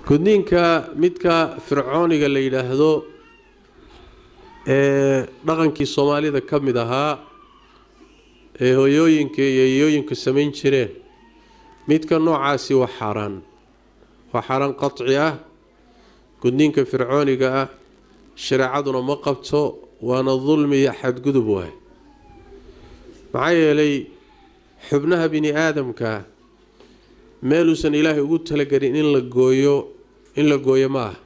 gudniinka midka fircooniga la yidhaahdo ee dhaqankii soomaalida ka mid ahaa ee hooyooyinka iyo iyooyinku samayn jireen midka noocaasi waa xaaraan waa xaaraan qaci ah gudniinka fircooniga ah shareecaduna ma qabto waana dulmi iyo xadgudub waay maxaa yeelay xubnaha bini aadamka meeluusan ilaahay ugu talagelin in la gooyo in la gooyo ma ah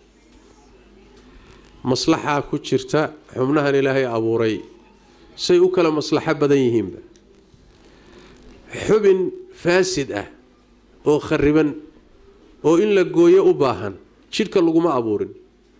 maslaxaa ku jirta xubnahan ilaahay abuuray say u kala maslaxo badan yihiinba xubin faasid ah oo khariban oo in la gooyo u baahan jidhka laguma abuurin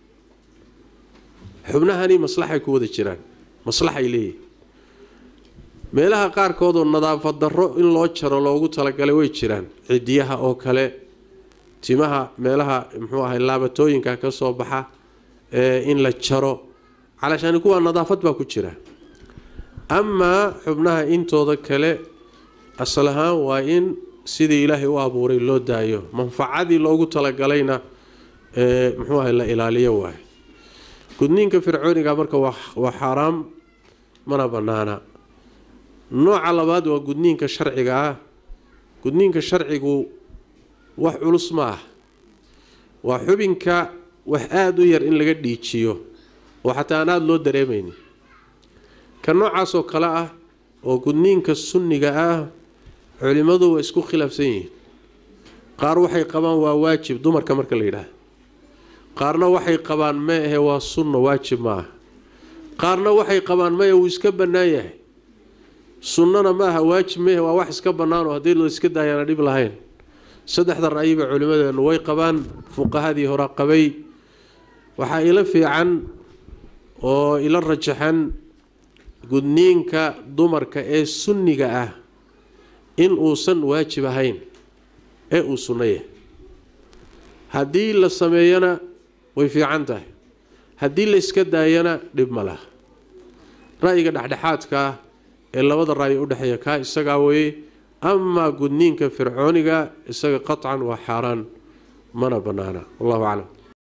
xubnahani maslaxay ku wada jiraan maslaxay leeyihin meelaha qaarkood oo nadaafad darro in loo jaro loogu talagalay way jiraan cidiyaha oo kale timaha meelaha muxuu ahay laabatooyinka ka soo baxa ee in la jaro calaashaani kuwaa nadaafad baa ku jira amaa xubnaha intooda kale asal ahaan waa in sidii ilaahay u abuuray loo daayo manfacadii loogu talagalayna ee muxuu ahay la ilaaliyo waayo gudniinka fircooniga marka waa xaaraam mana bannaana nooca labaad waa gudniinka sharciga ah gudniinka sharcigu wax culus ma ah waa xubinka wax aada u yar in laga dhiijiyo oo xataa aan aada loo dareemaynin ka noocaasoo kale ah oo gudniinka sunniga ah culimmadu waa isku khilaafsan yihiin qaar waxay qabaan waa waajib dumarka marka la yidhaahdo qaarna waxay qabaan ma ahe waa sunno waajib ma ah qaarna waxay qabaan maya wuu iska bannaan yahay sunnana ma aha waajib maehe waa wax iska bannaanoo haddii la iska daayaana dhib lahayn saddexda ra'yiba culimmadeennu way qabaan fuqahadii hore qabay waxaa ila fiican oo ila rajaxan gudniinka dumarka ee sunniga ah in uusan waajib ahayn ee uu sunno yahay haddii la sameeyana way fiican tahay haddii la iska daayana dhib ma laha ra'yiga dhexdhexaadka ah ee labada ra'yi udhexeeya kaa isagaa weeye amaa gudniinka fircooniga isaga qaطcan waa xaaraan mana bannaana wallahu aclam